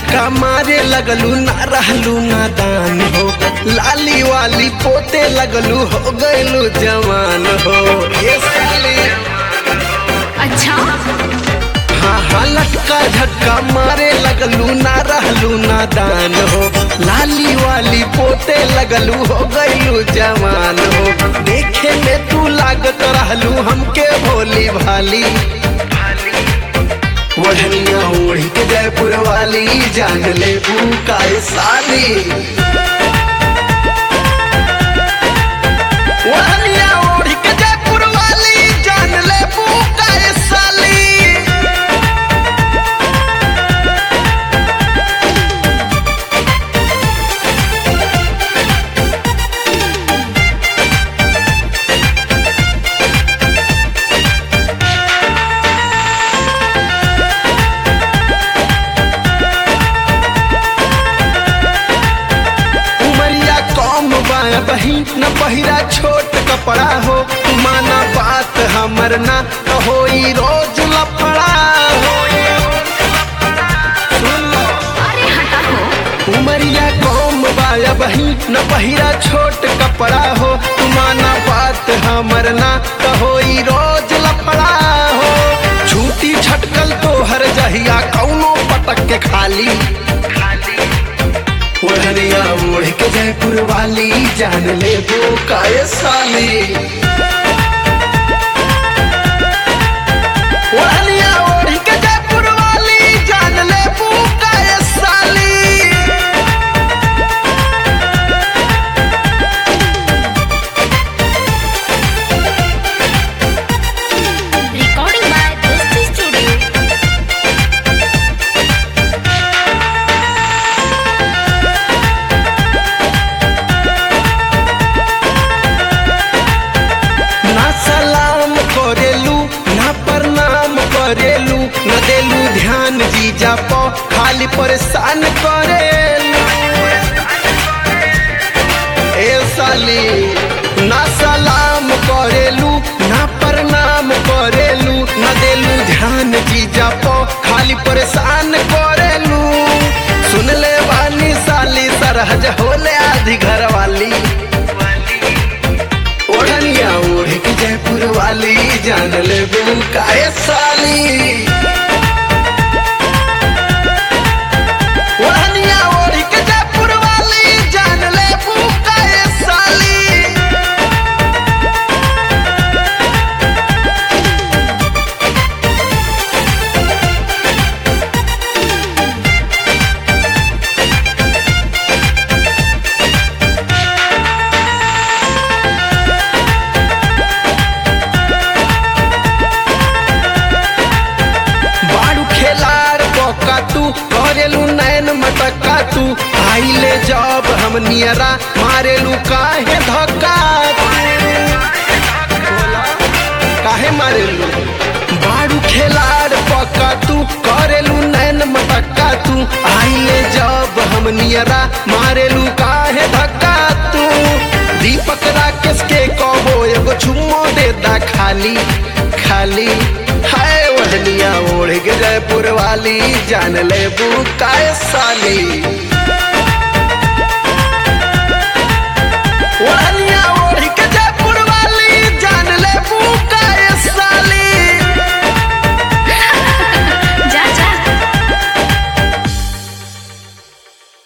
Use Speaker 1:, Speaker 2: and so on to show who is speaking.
Speaker 1: झटका मारे लगलू ना रहलू नादान हो लाली वाली पोते लगलू हो गइलू जवान हो ये साली
Speaker 2: अच्छा
Speaker 1: हाँ हाँ लटका झटका मारे लगलू ना रहलू नादान हो लाली वाली पोते लगलू हो गइलू जवान हो देखे में तू लागत रहलू हमके भोली भाली वढ़निया ओढ़ी के जयपुर वाली जान ले काय साली वढ़निया ओढ़ी के जयपुर वाली जान ले काय साली उमरिया कम बाया बही न पहिरा छोट कपड़ा हो माना बात हमर ना तो होई रोज लफड़ा हो सुन लो।
Speaker 2: अरे हटा हो
Speaker 1: उमरिया कम बाया बही न पहिरा छोट कपड़ा हो माना बात हमर ना तो होई रोज लफड़ा हो छूटी छटकल तो हर जहिया कौनो पटक के खाली ओढ़निया ओढ़ के जयपुर वाली जान ले वो काय साली ओढ़निया ओढ़ के जयपुर वाली जान ले वो काय साली
Speaker 2: रिकॉर्डिंग बाय दोस्ती स्टूडियो
Speaker 1: ना सलाम करेलू ना प्रणाम करेलू न देलू ध्यान जीजा पो खाली परेशान करेलू ए साली ना सलाम करेलू ना प्रणाम करेलू न देलू ध्यान जीजा पो खाली परेशान करेलू सुन ले वाली साली सरहज होले आधी घर वाली ओढ़निया ओढ़ के जयपुर वाली जान ले बिन काय साली ओढ़निया ओढ़ के जयपुर वाली जान ले बिन काय साली बाड़ू खेलार बका तू करेलू नैन मटका तू आइले जब हम नियरा मारेलू काहे धक्का काहे मारेलू बाड़ू खेलार बका तू करेलू नैन मटका तू आइले जब हम नियरा मारेलू काहे धक्का तू दीपक राकेश के कहो एगो चुम्मो दे दा खाली खाली हाय वहनिया ओढ़ के जयपुर वाली जान ले बू काय साली